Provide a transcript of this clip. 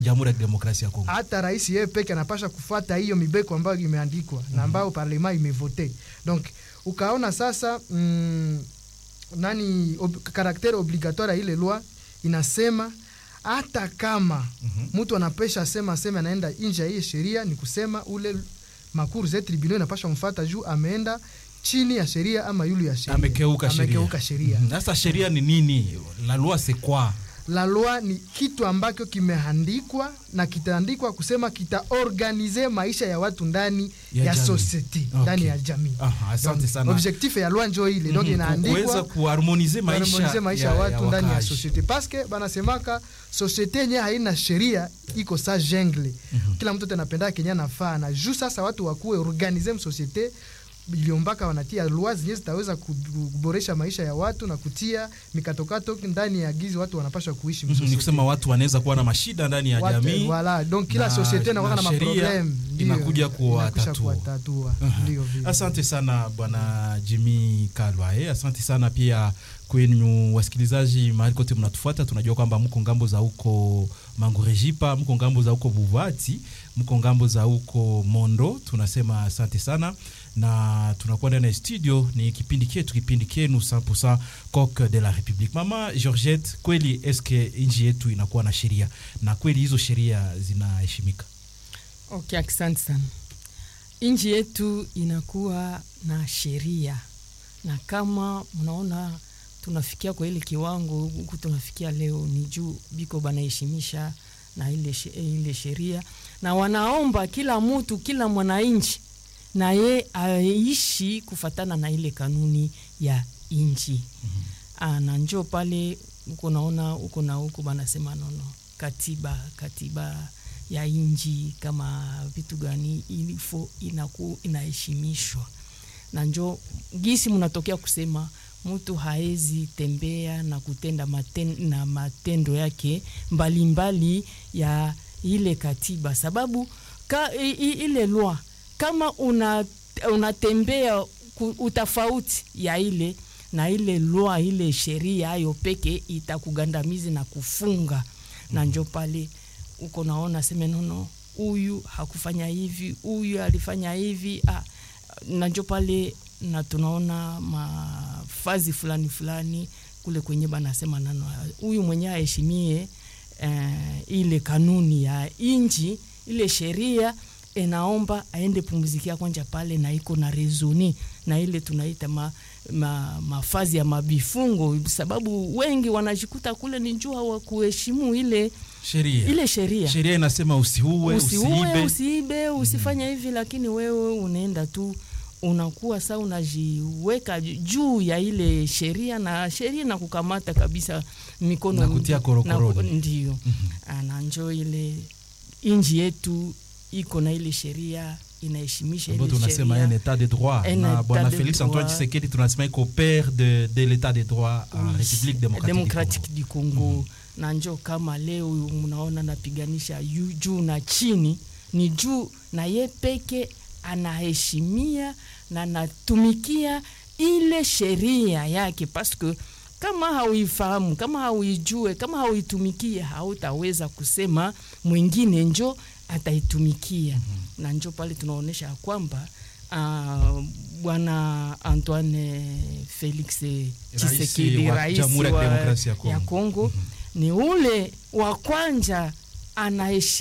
Jamhuri ya Kidemokrasia ya Kongo. hata rais yeye peke anapasha kufuata hiyo mibeko ambayo imeandikwa na ambayo parlema imevote donc ukaona sasa mm, nani ob, karaktere obligatoire ya ile loi inasema hata kama mtu anapesha sema sema anaenda nje ya hiyo sheria ni kusema ule makuru za tribunal inapasha mfata juu ameenda chini ya sheria ama yulu ya sheria Amekeuka sheria. amekeuka sheria Mhm. Sasa sheria ni nini? La loi c'est quoi? la loi ni kitu ambacho kimeandikwa na kitaandikwa kusema kitaorganize maisha ya watu ndani Ya ya, jamii. society Okay. ndani ya jamii Aha, asante Donc, sana. objectif ya loi njo ile donc Mhm. inaandikwa kuweza kuharmonize maisha, kuharmonize maisha ya watu ndani ya wakaaji. societe paske banasemaka societe yenye haina sheria iko sa jungle kila mtu anapenda kenye anafaa na juu sasa watu wakuwe organize msosiete iliombaka wanatia loi zenye zitaweza kuboresha maisha ya watu na kutia mikatokato ndani ya gizi watu wanapasha kuishi Mhm, ni msosiete. kusema watu wanaweza kuwa na mashida ndani ya Watu- jamii Voilà, donc kila na- societe inakuwa na na sheria maproblem ndio, inakuja inakwisha kuwatatua. kuwatatua ndio vile. Asante sana bwana Jimmy Kalwa. Eh, asante sana pia kwenu wasikilizaji mahali kote mnatufuata. Tunajua kwamba mko ngambo za huko Mangurejipa, mko ngambo za huko Buvati, mko ngambo za huko Mondo. Tunasema asante sana na tunakuwa ndani ya studio, ni kipindi chetu, kipindi kenu 100% Coq de la Republique. Mama Georgette, kweli eske nchi yetu inakuwa na sheria na kweli hizo sheria zinaheshimika? Okay, asante sana. Nchi yetu inakuwa na sheria, na kama mnaona tunafikia kwa ile kiwango huku tunafikia leo, ni juu biko banaheshimisha na ile, she- ile sheria, na wanaomba kila mtu, kila mwananchi na ye aishi kufatana na ile kanuni ya nchi Ah, na njo pale uko naona uko na huko banasema nono katiba katiba ya inji kama vitu gani ilifo inaku inaheshimishwa na njo gisi mnatokea kusema mtu haezi tembea na kutenda maten, na matendo yake mbalimbali mbali ya ile katiba sababu ka, i, i, ile lwa kama una unatembea ku- utafauti ya ile na ile lwa ile sheria ayo peke itakugandamizi na kufunga na njo pale uko naona seme nono huyu hakufanya hivi huyu alifanya hivi ah, na njo pale na tunaona mafazi fulani fulani kule kwenye banasema nano huyu mwenye aheshimie eh, ile kanuni ya inji ile sheria inaomba aende pumzikia kwanja pale na iko na rezoni na ile tunaita ma, ma, mafazi ya mabifungo sababu wengi wanajikuta kule ni juu hawakuheshimu ile Sheria ile sheria sheria inasema usiue, usiue usiibe. usiibe usifanye hivi lakini wewe unaenda tu unakuwa saa unajiweka juu ya ile sheria na sheria na kukamata kabisa mikono Na kutia korokoroni. na ku- ndio mm-hmm. na njo ile inji yetu iko na ile sheria inaheshimisha ambayo ile tunasema un sheria état de droit Un na état bwana de Felix droit. Antoine Tshisekedi tunasema iko père de, de l'état de droit en Oui, République démocratique, démocratique du Congo na njo kama leo mnaona napiganisha yu- juu na chini ni juu na ye peke anaheshimia na anatumikia ile sheria yake paske kama hauifahamu kama hauijue kama hauitumikie hautaweza kusema mwingine njo ataitumikia mm-hmm. na njo pale tunaonyesha ya kwamba uh, bwana Antoine Felix Tshisekedi wa rais Jamhuri ya wa- Kidemokrasia ya Kongo. ya Kongo ni ule wa kwanja anaheshimia